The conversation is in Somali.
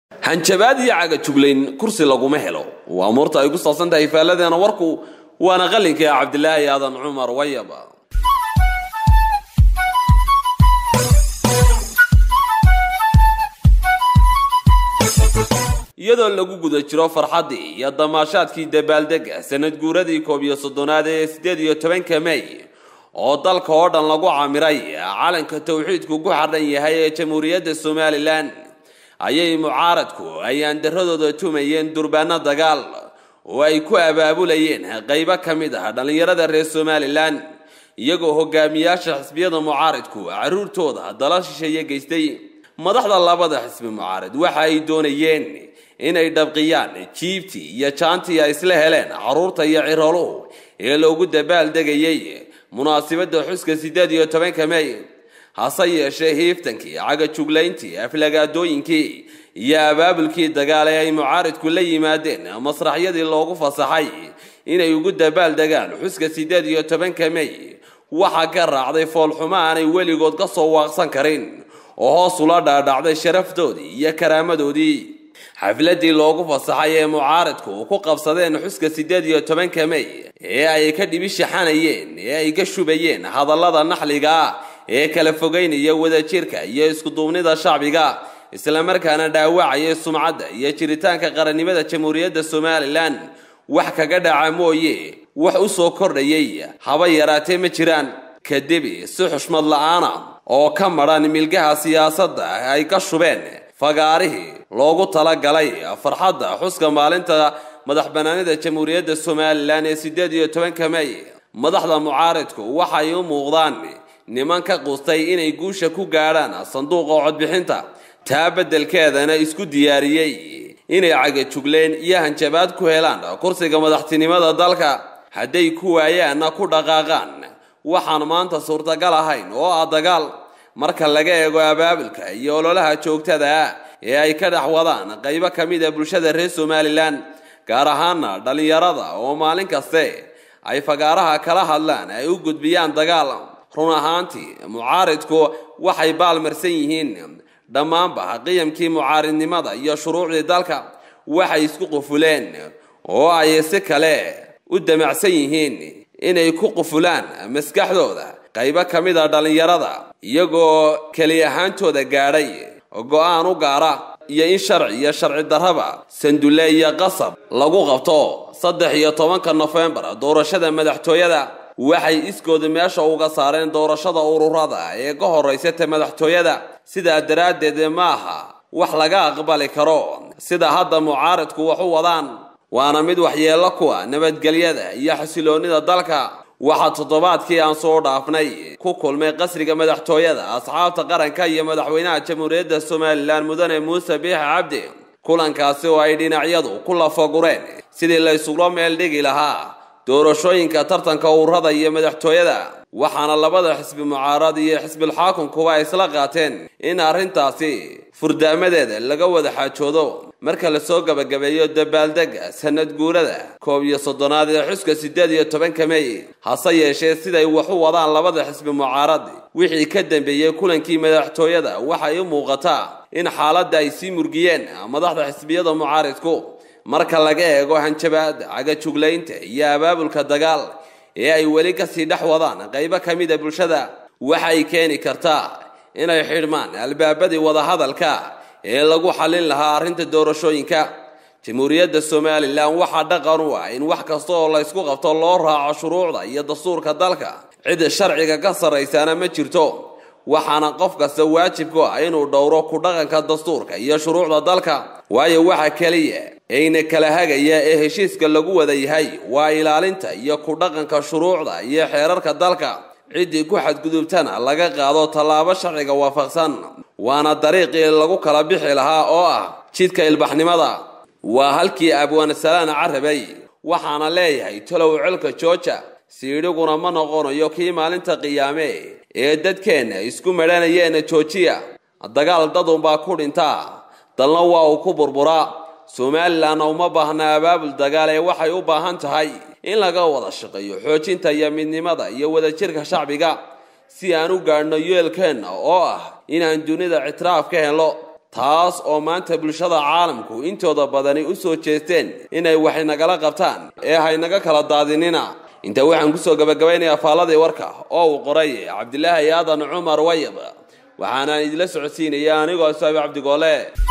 hanjabaad iyo cagajuglayn kursi laguma helo waa muurta ay ku saabsan tahay faalladeena warku waana qalinka cabdilaahi aadan cumar wayaba iyadoo lagu guda jiro farxaddii iyo damaashaadkii dabaaldega sanad guuradii koob iyo soddonaad ee siddeed iyo tobanka mey oo dalka oo dhan lagu camiray calanka tawxiidku ku xardhan yahay ee jamhuuriyadda somalilan ayay mucaaradku ayaan daradooda tumayeen durbaano dagaal oo ay ku abaabulayeen qaybo ka mid ah dhallinyarada reer somalilan iyagoo hogaamiyaasha xisbiyada mucaaradku carruurtooda dala shisheeye geystay madaxda labada xisbi mucaarad waxa ay doonayeen inay dhabqiyaan jiibtii iyo jaantii ay isla heleen carruurta iyo ciroluhu ee loogu dabaaldegayay munaasibadda xuska siddeed iyo tobanka mey hase yeeshee hiiftankii cagajuglayntii aflagaadooyinkii iyo abaabulkii dagaal ee ay mucaaridku la yimaadeen masraxyadii loogu fasaxay inay ugu dabaaldegaan xuska siddeed iyo tobanka mey waxaa ka raacday foolxumo aanay weligood ka soo waaqsan karin oo hoos ula dhaadhacday sharaftoodii iyo karaamadoodii xafladii loogu fasaxay ee mucaaridku ku qabsadeen xuska siddeed iyo tobanka mey ee ay ka dhibishaxanayeen ee ay ka shubayeen hadallada naxliga ah ee kala fogeynaya wadajirka iyo iskuduubnida shacbiga islamarkaana dhaawacaya sumcadda iyo jiritaanka qarannimada jamhuuriyadda somalilan wax kaga dhaca mooye wax u soo kordhayay haba yaraatee ma jiraan kadib si xushmad la-aana oo ka madhan milgaha siyaasadda ay ka shubeen fagaarihii loogu talagalay farxadda xuska maalinta madax banaanida jamhuuriyadda somalilan ee siddeed iyo tobanka mey madaxda mucaaridku waxay u muuqdaan niman ka qustay inay guusha ku gaadhaan sanduuqa codbixinta taa beddelkeedana isku diyaariyey inay cagajugleen iyo hanjabaad ku helaan kursiga madaxtinimada dalka hadday ku waayaanna ku dhaqaaqaan waxaan maanta suurtagal ahayn oo ah dagaal marka laga eego abaabulka iyo ololaha joogtada ah ee ay ka dhex wadaan qaybo ka mid a bulshada reer somalilan gaar ahaana dhallinyarada oo maalin kaste ay fagaaraha kala hadlaan ay u gudbiyaan dagaal run ahaantii mucaaridku waxay baalmarsan yihiin dhammaanba qiyamkii mucaaridnimada iyo shuruucdii dalka waxay isku qufuleen oo ay si kale u damacsan yihiin inay ku qufulaan maskaxdooda qaybo ka mid a dhallinyarada iyagoo keli ahaantooda gaadhay go-aan u gaara iyo in sharci iyo sharci darraba sandulle iyo qasab lagu qabto saddex iyo tobanka nofembar doorashada madaxtooyada waxay iskooda meesha uga saareen doorashada ururada ee ka horraysa ta madaxtooyada sidaa daraaddeed ma aha wax laga aqbali karo sida hadda mucaaridku wax u wadaan waana mid waxyeello kuwa nabadgelyada iyo xasiloonnida dalka waxaa toddobaadkii aan soo dhaafnay ku kulmay qasriga madaxtooyada asxaabta qaranka iyo madaxweynaha jamhuuriyadda somalilan mudane muuse biixi cabdi kulankaasi oo ay dhinacyadu ku lafagureen sidii la ysugula meel dhigi lahaa doorashooyinka tartanka ururada iyo madaxtooyada waxaana labada xisbi mucaarad iyo xisbilxaakunkuba ay isla qaateen in arrintaasi furdaamadeeda laga wada xaajoodo marka lasoo gabagabeeyo dabaaldega sanad guurada koob iyo soddonaad ee xuska siddeed iyo tobanka mey hase yeeshee siday wax u wadaan labada xisbi mucaarad wixii ka dambeeyey kulankii madaxtooyada waxay u muuqataa in xaaladda ay sii murgiyeen madaxda xisbiyada mucaaridku marka laga eego hanjabaada cagajuglaynta iyo abaabulka dagaal ee ay weli kasii dhex wadaan qaybo ka mid a bulshada waxay keeni kartaa inay xidhmaan albaabadii wadahadalka ee lagu xallin lahaa arrinta doorashooyinka jamhuuriyadda somalilan waxaa dhaqan u ah in wax kasta oo la ysku qabto loo raaco shuruucda iyo dastuurka dalka cidda sharciga ka sarraysaana ma jirto waxaana qof kasta waajib ku ah inuu dhowro ku dhaqanka dastuurka iyo shuruucda dalka waayo waxa keliya eyna kala hagaya ee heshiiska lagu wada yahay waa ilaalinta iyo ku dhaqanka shuruucda iyo xeerarka dalka ciddii ku xadgudubtana laga qaado tallaabo sharciga waafaqsan waana dariiqii lagu kala bixi lahaa oo ah jidka ilbaxnimada waa halkii abwaansalaan carabay waxaana leeyahay talow colka jooja siidhiguna ma noqonayo kii maalinta qiyaame ee dadkeenna isku madhanayeena joojiya dagaal dadunbaa ku dhintaa dalna waa uu ku burburaa somalilanna uma baahna abaabul dagaal ee waxay u baahan tahay in laga wada shaqeeyo xoojinta iyo midnimada iyo wadajirka shacbiga si aan u gaadhno yeelkeenna oo ah inaan dunida ictiraaf ka helo taas oo maanta bulshada caalamku intooda badani u soo jeesteen inay wax nagala qabtaan ee haynaga kala daadinina intaa waxaan kusoo gabagabaynayaa faaladii warka oo uu qoray cabdilaahi aadan cumar wayab waxaanaan idila socodsiinaya anigoo saabi cabdigoole